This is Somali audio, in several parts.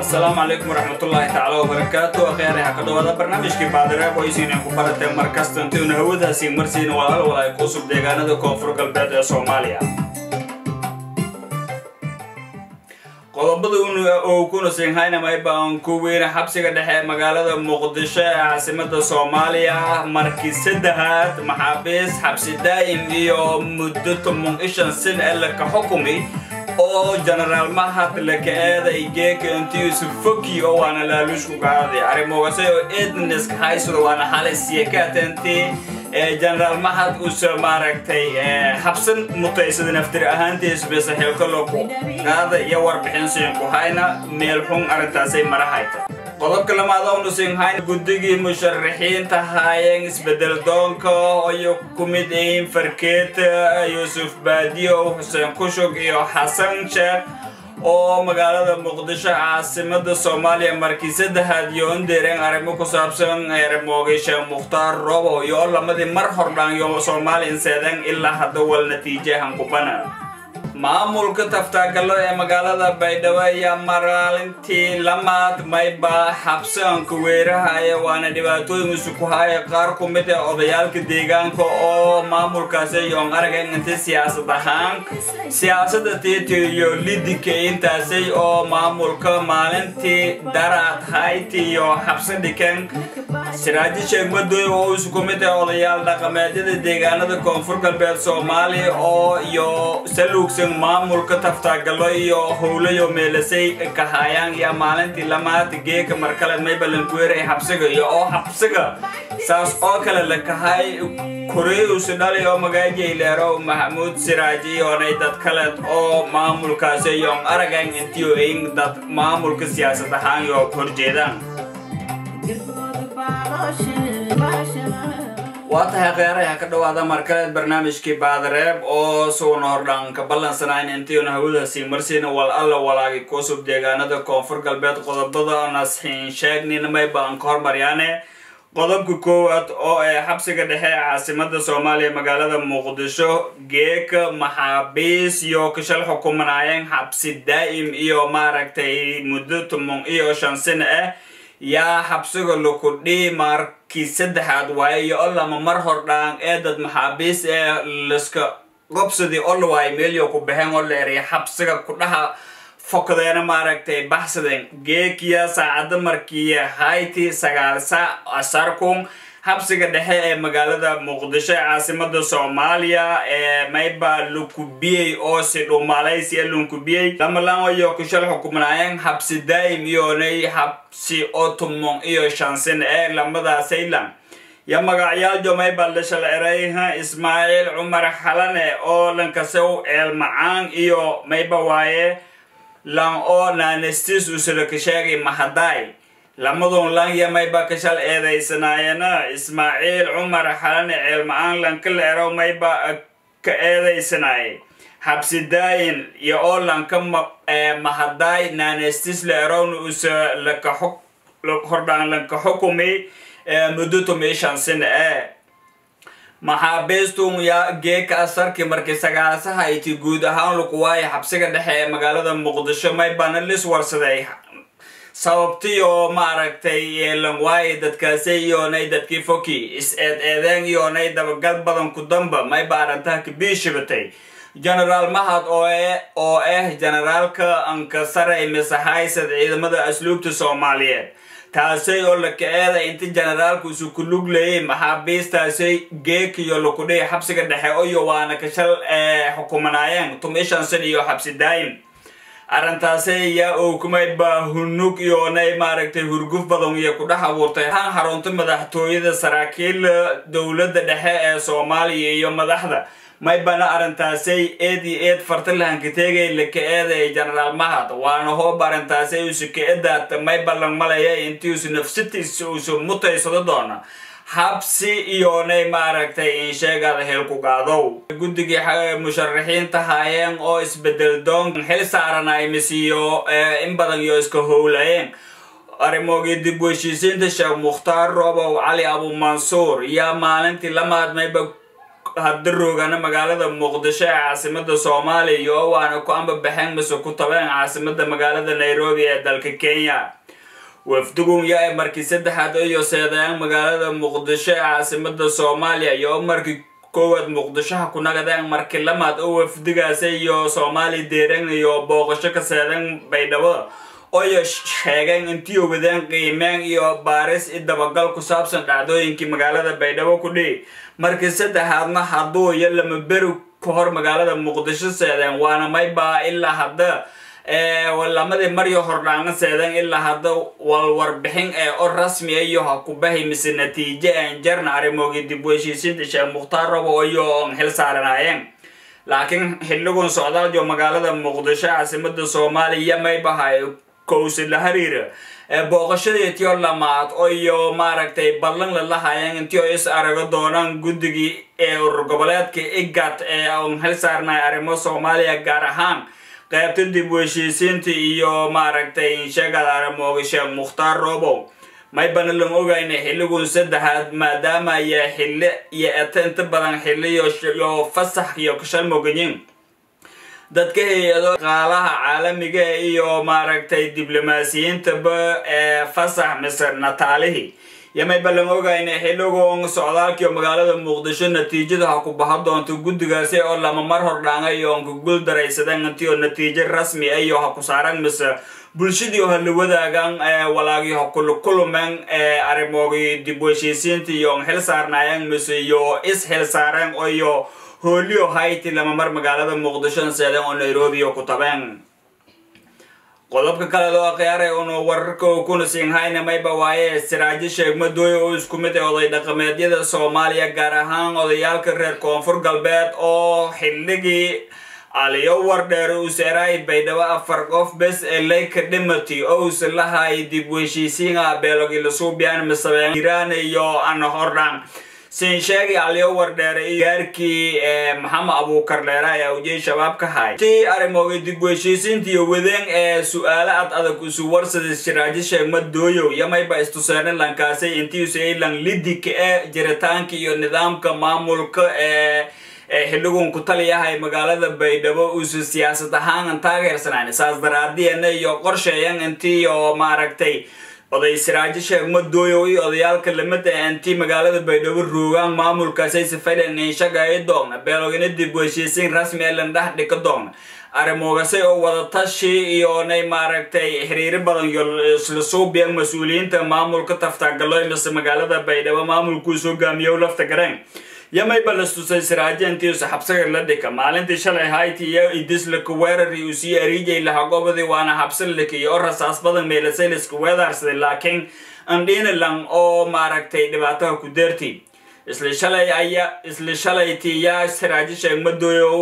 asalaamu calaykum waraxmatullaahi tacaala wabarakaatu akhyaaraha ka dhawaada barnaamijkii baadireeb oo isiinaan ku baratee markasta intiuna hawadaasi marsiina walaal walaay kusub deegaanada koonfur galbeed ee soomaaliya qodobada oo kuna sinhaynamaiba aan ku weyna xabsiga dhexe ee magaalada muqdisho ee caasimada soomaaliya markii saddexaad maxaabiis xabsi daa'im iyo muddo toban ishan sin ee laka xukumi oo genaraal mahad laka eeday geeka intiisu foki oo waana laaluushku gaaday arrimoogase oo edneska haysado waana xalisiya ka atentii genaraal mahad uuse maaragtay habsan mutaysada naftir ahaantiis bese xilkaloku qaada iyo warbixin siinku hayna meel xun arrintaasay marahayta qodobka lamaad oonu siinhayn guddigii musharaxiinta haayeen isbedel doonka iyo ku mid yihiin farkeeta yuusuf baadiyow xuseen kushug iyo xasan sheekh oo magaalada muqdisho caasimada soomaaliya markii saddexaad yoondeereen arrimo ku saabsan eremoogay sheekh mukhtaar robow iyo lamadii mar hordhaan yo soomaaliyan seedan ilaa hadda wal natiijahan kubana maamulka taftaagalo ee magaalada baydhabo ayaa maraalintii lamaad mayba xabsaanka weerahaya waana dhibaatooyin isuku haya qaar ku mid ee odayaalka deegaanka oo maamulkaasi yoon aragan inti siyaasad ahaan siyaasada tiiti iyo lidika intaasay oo maamulka maalintii daraad hayti iyo xabsa dhikan siraaji sheegmadooy oo isuku mid ee odayaal dhaqameedyada deegaanada koonfur galbeed soomaaliya oo iyo saluugsan maamulka taftaagalo iyo howlayo meelasay kahayaan iyo maalintii lamaad geeka markale maybalankuweer ay xabsiga iyo oo xabsiga saas oo kale la kahay koreyusi dhali oo magaajayleero maxamuud siraaji yoonay dad kale oo maamulkaasi yoon aragan intiyo in dad maamulka siyaasad ahaan yoo horjeedaan waa tahay kheyaraha ka dhawaada markaleed barnaamijkii baadareeb oo suuna hordhaan ka ballansanayn intiuna hawadaasi marsiina wal alla walaagi kusub deegaanada koonfur galbeed qodobada nasxiin sheegninamay baan ka hormaryaane qodobka koowaad oo ee xabsiga dhexe ee caasimada soomaaliya magaalada muqdisho geeka maxaabiis iyo kashal xukumanaayeen xabsi daa'im iyo maaragtay muddo toban iyo shan sano ah yaa xabsiga lakudhii markii saddexaad waaye iyo olama mar hordhaan ee dad maxaabiis ee laska qobsadii olwaay meelyo ku baxeen oo la eriya xabsiga kudhaha fokdeena maaragtay baxsadeen geekiya saacada markiiya hayti sagaal saac asarkun xabsiga dhexe ee magaalada muqdisho ee caasimada soomaaliya ee mayba lakubiyey oo si dhumalaysiya lunkubiyey lamalangayo kushal xukumanaayeen xabsi daa'im iyoonay xabsi oo tumon iyo shansin ee lamadaasaylan ya magacyaal jomayba lashal erayha ismaaciil cumar xalane oo lankasew eel macaan iyo mayba waaye lan oo nanestis usulaka sheegay mahadaay lamadun lan yamayba kashal eedaysanaayana ismaaciil cumar xalane ceelma-aan lanka la ero mayba ka eedaysanaayay xabsi daayin iyo oo lanka mahadaay nanestis la erowna usa laka hordhaan lanka xukumi muddo tumishan sin ee maxaabiistun yaa geeka asarkii markii sagaasahayti guud ahaan lakuwaaya xabsiga dhexe ee magaalada muqdisho maybana lis warsaday sababtii oo maaragtay yeelan waaye dadkaasi iyoonay dadkii foki is-eed eedeen iyoonay dabagal badan ku damba mayba arrintaha kabiishibatay genaraal mahad oo oo ah generaalka ankasaray mise haysad ciidamada asluubta soomaaliyeed taasay oo laka eeday inti generaalku isu ku luglayay maxaabiistaasay geekiyo lakudhihi xabsiga dhexe iyo waana kashal xukumanaayeen tumishan san iyo xabsi daa'im arrintaasi yaa owkumayba hunug iyoonay maaragtay hurguf badan iyo ku dhex abuurtay han xarunta madaxtooyada saraakiil dowladda dhexe ee soomaaliya iyo madaxda maybana arrintaasay eed iyo eed fartilahanka teegay laka eeday genaraal mahad waana hoob arrintaasay usu ka edaata mayba lang malaya intii usu nafsatiisa usu mutaysado doona habsi iyoonay maaragtay in sheegada heelku gaadow guddigii musharaxiinta haayeen oo isbedel doon xil saaranay misiyo in badan iyo iska howlayeen arrimoogii dib u heshiisiinta sheekh mukhtaar robow cali abumansuur yaa maalintii lamaad mayba hadda roogana magaalada muqdisho ee caasimada soomaaliya iyo waana ku ambabaxeen mise ku tabeen caasimada magaalada nairobi ee dalka kenya wafdugun yaa ee markii saddexaad iyo seedeen magaalada muqdisho ee caasimada soomaaliya iyo markii koowaad muqdishoha ku nagadeen markii lamaad oo wafdigaasi iyo soomaali deeran iyo booqasho ka seedeen baydhabo oyo sheegeen intii wadeen qiimeen iyo baaris i dabagal ku saabsan dhacdooyinkii magaalada baydhabo ku dhihi markii saddexaadna hadduu iyo lama beri ka hor magaalada muqdisho seedeen waana maybaa ilaa hadda lamadii maryo hordhaana seedeen ilaa hadda walwarbixin ee o rasmi iyo ha ku bahi mise natiijo een jarna arrimoogii dib u heshiisiinta sheekh mukhtaar rabo iyo on xil saaranaayeen laakiin xilligun socdaaljo magaalada muqdisho caasimada soomaaliya maybahay kowsi la hariira booqashadii tiyo lamaad iyo maaragtay ballan la lahaayeen intii is arago doonaan guddigii ee urur goboleedka igat ee on xil saarnay arrimo soomaaliya gaar ahaan qaybta dib u heshiisiinta iyo maaragtay sheegada aramooga sheekh mukhtaar robow maybana lan ogayna xilligun saddexaad maadaama ayaa xilli iyo eta inta badan xilliyo fasax iyo kashal mogayin dadka hay-ado qaalaha caalamiga iyo maaragtay diblomaasiyiintaba ee fasax mise nataalihii yamayba lan ogayna xilligun socdaalkiio magaalada muqdisho natiijada ha ku baha doonto guddigaasi oo lama mar hordhaanga iyo onka gul daraysadeen intiio natiijo rasmi iyo ha ku saaran mise bulshadii ha la wadaagaan walaagii ha kulukulumeen arrimoogii dib u heshiisiinta iyo on xil saarnaayeen mise iyo is xil saareen iyo hoolio hayti lama mar magaalada muqdisho seedeen oo nairobi ku tabeen qodobka kale loo khiyaaray unu wararka kuna siinhayna mayba waaye siraajo sheegmadooy oo isku mid ee oday dhaqameedyada soomaaliya gaar ahaan odayaalka reer koonfur galbeed oo xilligii aliyo wardheer useeraay baydhabo afar qof bes ee layka dhimati ous lahay dib u heshiisiinga beelogi lasuubiyan misabeen iraan iyo ana hordhaan siin sheegi aliyo wardheere iyo gaarkii maxamed abuukar dheere ayaa ujey shabaab ka hay tii arrimoogay dib u heshiisiinta iyo wadeen ee su-aalo ad adag isu warsada shiraajo sheegma dooyow yamayba istuseene lankaasay intiisay lan lidika ee jiritaanka iyo nidaamka maamulka ee xilligun ku taliyahay magaalada baydhabo uusu siyaasad ahaan taageersanaan saas daraadiyana iyo qorsheeyan intii oo maaragtay oday siraajo sheegma dooyow iyo odayaalka lamida intii magaalada baydhabo roogaan maamulkaasay sifadhen inshagayo doogna beelogina dib u heshiisiin rasmi ee landhax dhika doogna arrimoogase oo wadatashi iyonay maaragtay xiriiro badan iyo isla suubiyan mas-uuliyiinta maamulka taftagaloy mise magaalada baydhabo maamulkuus hogaamiyow lafta gareen yamayba lastusay siraajeentiisu xabsaga la dhika maalintii shalay hayti iyo idislaka weerari uu sii ariijay lahagobadii waana habsalika iyo rasaas badan meelasayliska weedaarsaday laakiin andhinalan oo maaragtay dhibaataha ku deerti isla shalay aya isla shalaytii yaa siraajo sheegmadooyow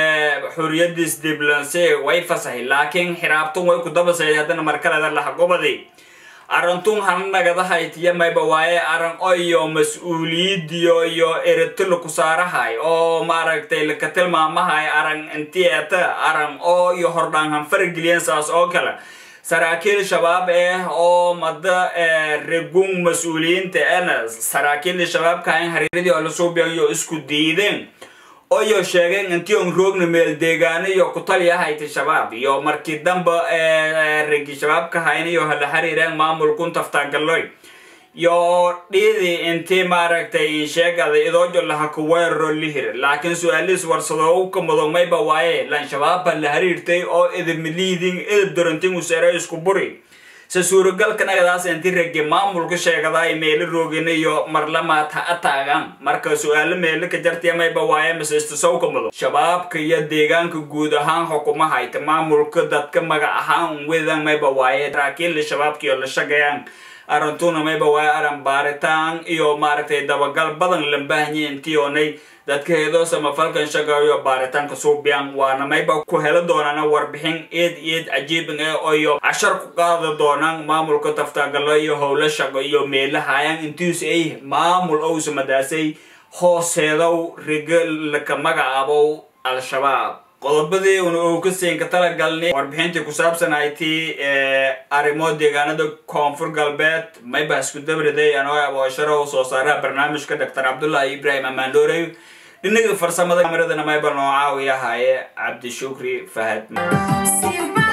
xuriyadiis diblanse way fasahay laakiin xiraabtun way ku dabasay haddana markaleda lahagobadii arantun hannagadahaytiya mayba waaye aran oyo mas-uuliyadiyo iyo eritila ku saarahay oo maaragtay laka tilmaamahay aran intieta aran oo iyo hordhaan hanfarageliyan saas oo kale saraakiil shabaab eh oo mada regun mas-uuliyiinta ena saraakiilda shabaabkahayn hariiradii oo lasuubiyan iyo isku diideen oyo sheegeen intii on roogna meel deegaano iyo ku taliyahayta shabaab iyo markii damba regi shabaabka hayna iyo hala xiriireen maamulkun taftagaloy iyo dhiidii intii maaragtay insheegada idoojo laha ku weeraro lihir laakiin su-aalihiis warsadoo ka mudo mayba waaye lan shabaabba la xiriirtay oo idimiliidin idib dorantin usere isku buri se suuragalka nagadaas inti regi maamulka sheegadaay meelo roogina iyo marlamaad ha ataagaan marka su-aalo meelo ka jartiya mayba waaye mise istisowka mudo shabaabka iyo deegaanka guud ahaan xukuma hayta maamulka dadka magac ahaan wedan mayba waaye saraakiilla shabaabka iyo la shagayaan arantuna mayba waaye aran baaritaan iyo maaragtay dabagal badan lambaahanyi intii oonay dadka heedoo samafalkan shagayo baaritaanka suubiyan waana mayba ku helo doonana warbixin eed eed cajiibin ee oyo cashar ku qaadi doonaan maamulka taftagalo iyo howlo shaqo iyo meelahayan intiis ay maamul owsa madaasay hooseedow riga laka magacaabow al-shabaab qodobadii una uu ka siinka talagalnay warbixintii ku saabsanaytii arrimo deegaanada koonfur galbeed mayba isku dabriday anoo aboosharow soo saaraha barnaamijka doctor cabdullahi ibrahim amaandorey dhinaga farsamada kamiradana mayba noo caawiyahaye cabdishukri fahad See you